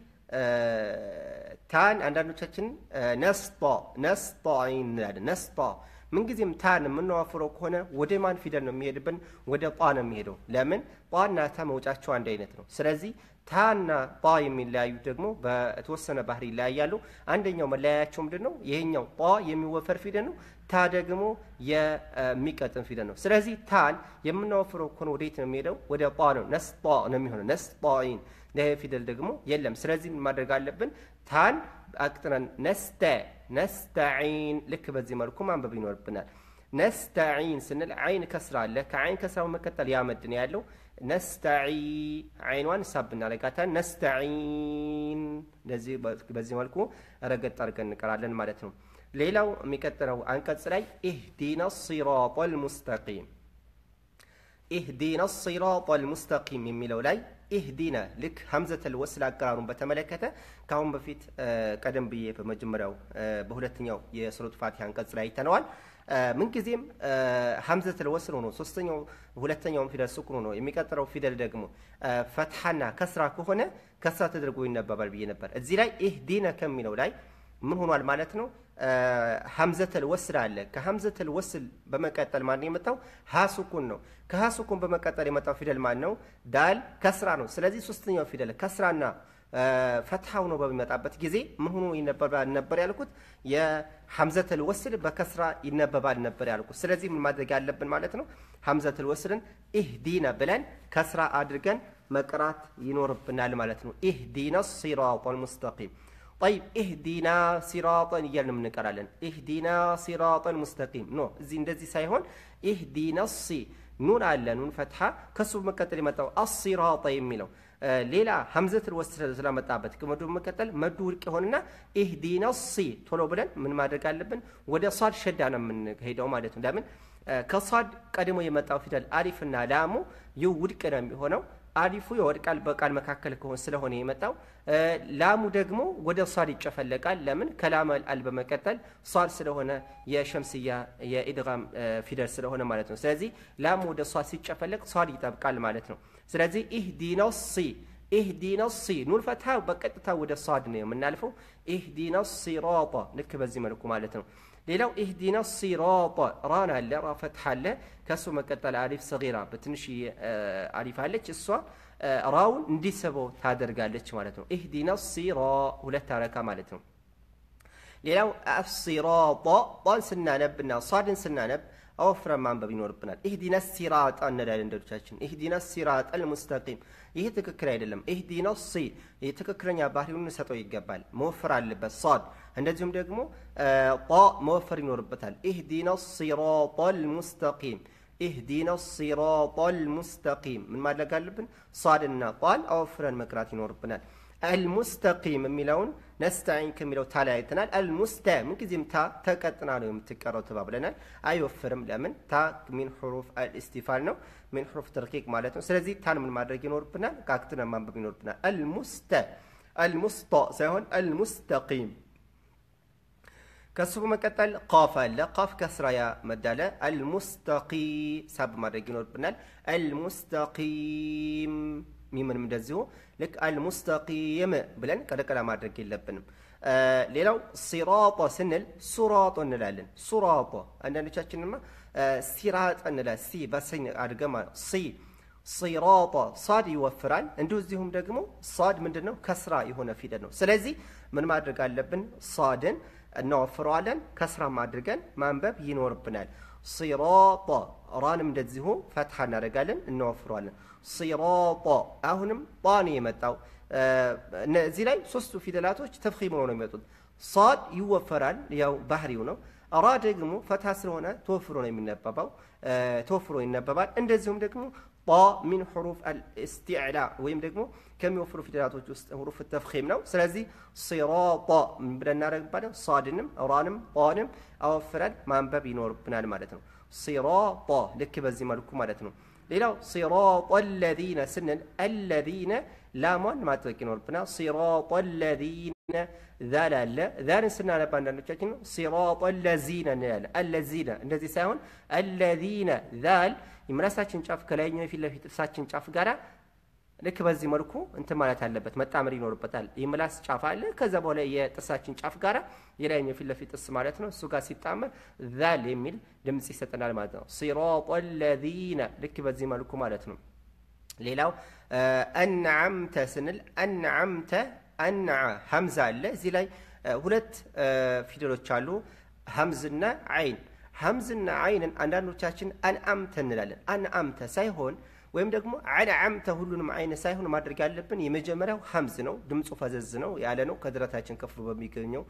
ታን አንዳንዶቻችን ነስጦ ነስጦዒን እንላለን። ነስጦ ምንጊዜም ታን የምናዋፍረው ከሆነ ወደ ማን ፊደል ነው የሚሄድብን? ወደ ጧ ነው የሚሄደው። ለምን ጧና ታ መውጫቸው አንድ አይነት ነው። ስለዚህ ታና ጧ የሚለያዩ ደግሞ በተወሰነ ባህሪ ይለያያሉ። አንደኛው መለያያቸው ምንድን ነው? ይሄኛው ጧ የሚወፈር ፊደል ነው። ታ ደግሞ የሚቀጥን ፊደል ነው። ስለዚህ ታን የምናወፍረው ከሆነ ወዴት ነው የሚሄደው? ወደ ጧ ነው። ነስጧ ነው የሚሆነው። ነስጧኢን ይሄ ፊደል ደግሞ የለም። ስለዚህ ማድረግ አለብን ታን አቅጥነን ነስተ ነስተዒን ልክ በዚህ መልኩ ማንበብ ይኖርብናል። ነስተዒን ስንል አይን ከስራ አለ። ከአይን ከስራ በመቀጠል ያመድ ነው ያለው። ነስተዒ አይኗን ሳብ እናደርጋታለን። ነስተዒን በዚህ መልኩ ረገጥ አድርገን እንቀራለን ማለት ነው። ሌላው የሚቀጥለው አንቀጽ ላይ ኢህዲና ሲራጠል ሙስተቂም ኢህዲና ሲራጠል ሙስተቂም የሚለው ላይ ኢህዲና ልክ ሀምዘተል ወስል አቀራሩን በተመለከተ ከአሁን በፊት ቀደም ብዬ በመጀመሪያው በሁለተኛው የሱረቱ ፋቲሃ አንቀጽ ላይ አይተነዋል። ምንጊዜም ሀምዘተል ወስል ሆኖ ሶስተኛው ሁለተኛውን ፊደል ሱኩን ሆኖ የሚቀጥለው ፊደል ደግሞ ፈትሐና ከስራ ከሆነ ከስራ ተደርጎ ይነበባል ብዬ ነበር። እዚህ ላይ ኢህዲና ከሚለው ላይ ምን ሆኗል ማለት ነው? ሀምዘተል ወስል አለ። ከሀምዘተል ወስል በመቀጠል ማን የመጣው ሀሱኩን ነው። ከሀሱኩን በመቀጠል የመጣው ፊደል ማን ነው? ዳል ከስራ ነው። ስለዚህ ሶስተኛው ፊደል ከስራና ፈትሐ ሆኖ በሚመጣበት ጊዜ ምን ሆኖ ይነበባል ነበር ያልኩት? የሀምዘተል ወስል በከስራ ይነበባል ነበር ያልኩት። ስለዚህ ምን ማድረግ ያለብን ማለት ነው? ሀምዘተል ወስልን ኢህዲነ ብለን ከስራ አድርገን መቅራት ይኖርብናል ማለት ነው። ኢህዲነ ሲራጠል ሙስተቂም ጠይብ ኢህዲና ሲራጠን እያልን እንቀራለን። ኢህዲና ሲራጠን ሙስተቂም ኖ እዚህ እንደዚህ ሳይሆን ኢህዲና ሲ ኑን አለ ኑን ፈትሐ ከሱ በመቀጠል የመጣው አሲራጠ የሚለው ሌላ ሀምዘትል ወስል ስለመጣበት ከመዱ በመቀጠል መዱ ውድቅ የሆንና ኢህዲና ሲ ቶሎ ብለን ምን ማድረግ አለብን? ወደ ሷድ ሸዳ ነው የምንሄደው ማለት ነው። ለምን ከሷድ ቀድሞ የመጣው ፊደል አሊፍና ላሙ ይህ ውድቅ ነው የሚሆነው አሊፉ የወድቃል በቃል መካከል ከሆነ ስለሆነ የመጣው ላሙ ደግሞ ወደ ሷድ ይጨፈለቃል። ለምን ከላም አል በመቀጠል ሷድ ስለሆነ የሸምስያ የኢድጋም ፊደል ስለሆነ ማለት ነው። ስለዚህ ላሙ ወደ ሷድ ሲጨፈለቅ ሷድ ይጠብቃል ማለት ነው። ስለዚህ ኢህዲና ሲ ኢህዲና ሲ ኑን ፈትሐ በቀጥታ ወደ ሷድ ነው የምናልፈው። ኢህዲና ሲራጣ ልክ በዚህ መልኩ ማለት ነው። ሌላው ኢህዲና ሲራጣ ራን አለ ራ ፈትሐ አለ ከሱ መቀጠል አሊፍ ሰጊራ በትንሽ አሊፍ አለች እሷ ራውን እንዲስበው ታደርጋለች ማለት ነው። ኢህዲና ሲራ ሁለት አረካ ማለት ነው። ሌላው አሲራጣ ጣን ስናነብና ሷድን ስናነብ አወፍረን ማንበብ ይኖርብናል። ኢህዲና ሲራጣ እንላለን እንደዶቻችን። ኢህዲና ሲራጠል ሙስተቂም ይህ ትክክል አይደለም። ኢህዲና ሲ የትክክለኛ ባህሪውን እንሰጠው ይገባል። መወፈር አለበት ሷድ። እንደዚሁም ደግሞ ጣ መወፈር ይኖርበታል። ኢህዲና ሲራጠል ሙስተቂም ኢህዲና ሲራጠል ሙስተቂም ምን ማድረግ አለብን? ሷድና ቋል አወፍረን መቅራት ይኖርብናል። አልሙስተቂም የሚለውን ነስተዒን ከሚለው ታ ላይ አይተናል። አልሙስተ ምንጊዜም ታ ተቀጥና ነው የምትቀረው ተባብለናል። አይወፍርም። ለምን? ታ ሚን ሕሩፍ አልእስቲፋል ነው፣ ሚን ሕሩፍ ተርኪቅ ማለት ነው። ስለዚህ ታን ምን ማድረግ ይኖርብናል? ካክትነ ማንበብ ይኖርብናል። አልሙስተ አልሙስጣ ሳይሆን አልሙስተቂም ከሱ በመቀጠል ቃፍ አለ። ቃፍ ከስራ ያ መዳለ አልሙስተቂ ሳብ ማድረግ ይኖርብናል። አልሙስተቂም ሚምንም እንደዚሁ ልክ አልሙስተቂም ብለን ቀለቀላ ማድረግ የለብንም። ሌላው ሲራጦ ስንል ሱራጦ እንላለን። ሱራጦ አንዳንዶቻችንማ ሲራጥ እንላለን። ሲ በሰኝ አድገማ ሲ ሲራጦ ሳድ ይወፍራል። እንደዚሁም ደግሞ ሳድ ምንድን ነው? ከስራ የሆነ ፊደል ነው። ስለዚህ ምን ማድረግ አለብን? ሳድን እናወፍረዋለን። ከስራም አድርገን ማንበብ ይኖርብናል። ሲራጦ ራንም እንደዚሁ ፈትሐ እናደርጋለን፣ እናወፍረዋለን። ሲራጦ አሁንም ጣ ነው የመጣው። እዚህ ላይ ሶስቱ ፊደላቶች ተፍኺም ነው የሚመጡት። ሳድ ይወፈራል፣ ያው ባህሪው ነው። ራ ደግሞ ፈትሐ ስለሆነ ተወፍሮ ነው የሚነበባው፣ ተወፍሮ ይነበባል። እንደዚሁም ደግሞ ጣ ሚን ሕሩፍ አልእስቲዕላ ወይም ደግሞ ከሚወፍሩ ፊደላቶች ውስጥ ሕሩፍ ተፍኺም ነው። ስለዚህ ሲራጣ ብለን እናደርግባለን። ሳድንም ራንም ጣንም አወፍረን ማንበብ ይኖርብናል ማለት ነው። ሲራጣ ልክ በዚህ መልኩ ማለት ነው። ሌላው ሲራጣ አለዚነ ስንል አለዚነ ላሟን ማጥበቅ ይኖርብናል። ሲራጣ አለዚነ ዛል አለ ዛልን ስናነባ አንዳንዶቻችን ሲራጣ አለዚነ እንላለን። አለዚነ እንደዚህ ሳይሆን አለዚነ ዛል የምላሳችን ጫፍ ከላይኛው የፊት ለፊት ጥርሳችን ጫፍ ጋራ ልክ በዚህ መልኩ እንትን ማለት አለበት፣ መጣመር ይኖርበታል። የምላስ ጫፍ አለ። ከዛ በኋላ የጥርሳችን ጫፍ ጋራ የላይኛው የፊት ለፊት ጥርስ ማለት ነው። እሱ ጋር ሲጣመር ዛል የሚል ድምፅ ይሰጠናል ማለት ነው። ሲራጣ አለዚነ ልክ በዚህ መልኩ ማለት ነው። ሌላው አንዓምተ ስንል አንዓምተ አንዓ ሀምዛ አለ። እዚህ ላይ ሁለት ፊደሎች አሉ፣ ሀምዝና አይን። ሀምዝና አይንን አንዳንዶቻችን አንአምተ እንላለን። አንአምተ ሳይሆን ወይም ደግሞ አንዓምተ ሁሉንም አይን ሳይሆን ማድረግ ያለብን የመጀመሪያው ሀምዝ ነው። ድምፁ ፈዘዝ ነው ያለ ነው። ከድረታችን ከፍሎ በሚገኘው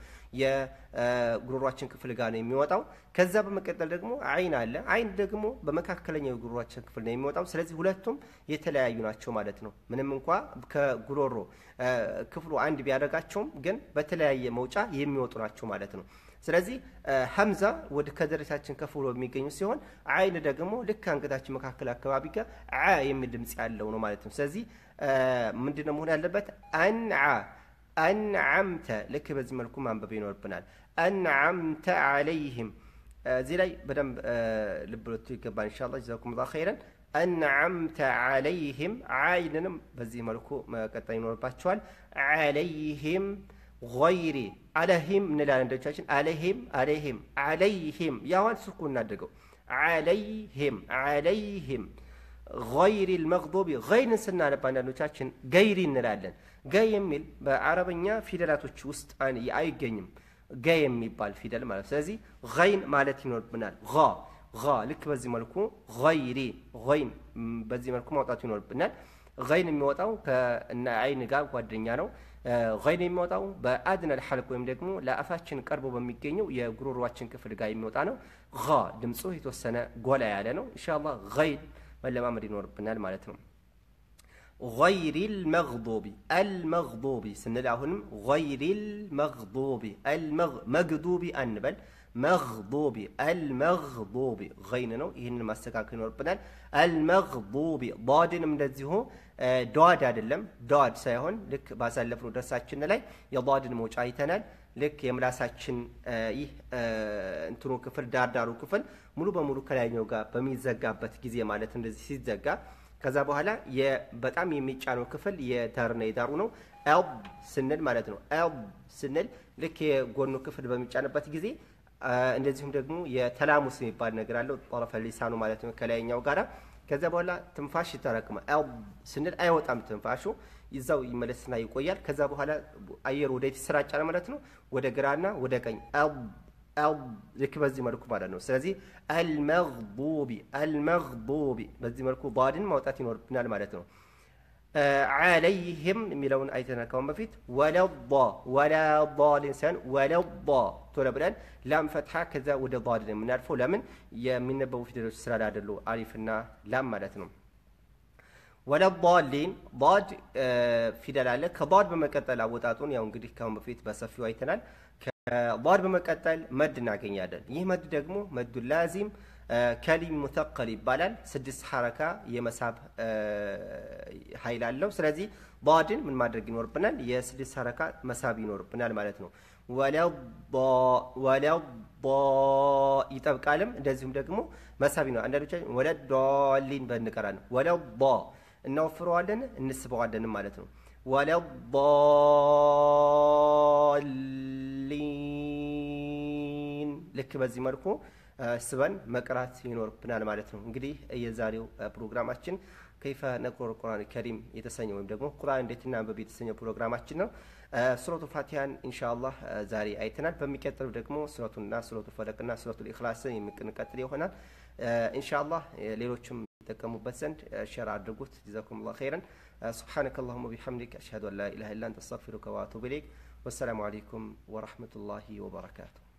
የጉሮሯችን ክፍል ጋር ነው የሚወጣው። ከዛ በመቀጠል ደግሞ አይን አለ። አይን ደግሞ በመካከለኛው የጉሮሯችን ክፍል ነው የሚወጣው። ስለዚህ ሁለቱም የተለያዩ ናቸው ማለት ነው። ምንም እንኳ ከጉሮሮ ክፍሉ አንድ ቢያደርጋቸውም ግን በተለያየ መውጫ የሚወጡ ናቸው ማለት ነው። ስለዚህ ሀምዛ ወደ ከደረታችን ከፍ ብሎ የሚገኙ ሲሆን አይን ደግሞ ልክ አንገታችን መካከል አካባቢ ጋር ዓ የሚል ድምፅ ያለው ነው ማለት ነው። ስለዚህ ምንድነው መሆን ያለበት? አንዓ አንዓምተ ልክ በዚህ መልኩ ማንበብ ይኖርብናል። አንዓምተ አለይህም እዚህ ላይ በደንብ ልብ ልቱ ይገባል። ኢንሻአላህ ጀዛኩም ላ ኸይረን። አንዓምተ አለይህም አይንንም በዚህ መልኩ መቀጠል ይኖርባቸዋል። አለይህም ገይሪ አለሂም እንላለን። አንዳንዶቻችን አለሂም አለሂም አለይሂም ያዋን ስኩን እናድርገው። አለይሂም አለይሂም ገይሪ ልመግዱቢ ገይርን ስናነብ አንዳንዶቻችን ገይሪ እንላለን። ገ የሚል በአረበኛ ፊደላቶች ውስጥ አይገኝም። ገ የሚባል ፊደል ማለት ስለዚህ ገይን ማለት ይኖርብናል። ጋ ልክ በዚህ መልኩ ገይሪ ገይን በዚህ መልኩ ማውጣቱ ይኖርብናል። ገይን የሚወጣው ከእነ አይን ጋር ጓደኛ ነው። ገይን የሚወጣው በአድነል ሐልቅ ወይም ደግሞ ለአፋችን ቀርቦ በሚገኘው የጉሮሯችን ክፍል ጋር የሚወጣ ነው። ድምፁ የተወሰነ ጎላ ያለ ነው። ኢንሻአላህ ገይን መለማመድ ይኖርብናል ማለት ነው። ገይሪል መግዱቢ አልመግዱቢ ስንል አሁንም ገይሪል መግዱቢ መግዱቢ አንበል መግዱቢ አልመግዱቢ ገይን ነው። ይህንን ማስተካከል ይኖርብናል። አልመግዱቢ ዳድንም እንደዚሁ ዳድ አይደለም ዳድ ሳይሆን ልክ ባሳለፍነው ደርሳችን ላይ የዳድን መውጫ አይተናል። ልክ የምላሳችን ይህ እንትኑ ክፍል ዳርዳሩ ክፍል ሙሉ በሙሉ ከላይኛው ጋር በሚዘጋበት ጊዜ ማለት እንደዚህ ሲዘጋ ከዛ በኋላ በጣም የሚጫነው ክፍል የዳርና የዳሩ ነው። ኤል ስንል ማለት ነው። ኤል ስንል ልክ የጎኑ ክፍል በሚጫንበት ጊዜ እንደዚሁም ደግሞ የተላሙስ የሚባል ነገር አለው ጠረፈ ሊሳኑ ማለት ነው ከላይኛው ጋራ ከዛ በኋላ ትንፋሽ ይተረክማል። ኤል ስንል አይወጣም ትንፋሹ ይዛው ይመለስና ይቆያል። ከዛ በኋላ አየሩ ወደ ይሰራጫል ማለት ነው፣ ወደ ግራና ወደ ቀኝ ልክ በዚህ መልኩ ማለት ነው። ስለዚህ አልመግቡቢ አልመግቡቢ በዚህ መልኩ ባድን ማውጣት ይኖርብናል ማለት ነው። ዓለይህም የሚለውን አይተናል ካሁን በፊት ወለዳ ወላዳሊን ሳይሆን ወለዳ ቶሎ ብለን ላም ፈትሓ ከዛ ወደ ዳድ ነው የምናልፈው። ለምን የሚነበቡ ፊደሎች ስላላደሉ አሊፍና ላም ማለት ነው። ወለዳሊን ዳድ ፊደል አለ። ከዳድ በመቀጠል አወጣጡን ያው እንግዲህ ካሁን በፊት በሰፊው አይተናል። ከዳድ በመቀጠል መድ እናገኛለን። ይህ መድ ደግሞ መዱ ላዚም ከሊም ሙተቀል ይባላል። ስድስት ሐረካ የመሳብ ኃይል አለው። ስለዚህ ዳድን ምን ማድረግ ይኖርብናል? የስድስት ሐረካ መሳብ ይኖርብናል ማለት ነው። ወለዳ ይጠብቃልም፣ እንደዚሁም ደግሞ መሳብ ነው። አንዳንዶቻችን ወለዳሊን በንቀራ ነው። ወለዳ እናወፍረዋለን እንስበዋለንም ማለት ነው። ወለሊን ልክ በዚህ መልኩ ስበን መቅራት ይኖርብናል ማለት ነው። እንግዲህ የዛሬው ፕሮግራማችን ከይፈ ነቅረኡል ቁርአን ከሪም የተሰኘ ወይም ደግሞ ቁርአን እንዴት እናንብብ የተሰኘው ፕሮግራማችን ነው። ሱረቱ ፋቲሃን ኢንሻአላህ ዛሬ አይተናል። በሚቀጥለው ደግሞ ሱረቱና ሱረቱ ፈለቅና ሱረቱ ኢኽላስን የምንቀጥል ይሆናል። ኢንሻአላህ ሌሎችም ይጠቀሙበት ዘንድ ሸር አድርጉት። ጀዛኩሙላሁ ኸይረን። ሱብሓነከ አላሁመ ቢሐምዲክ አሽሀዱ አን ላ ኢላሀ ኢላ አንተ አስተግፊሩከ ወአቱቡ ኢለይክ። ወሰላሙ አለይኩም ወረሕመቱላሂ ወበረካቱ።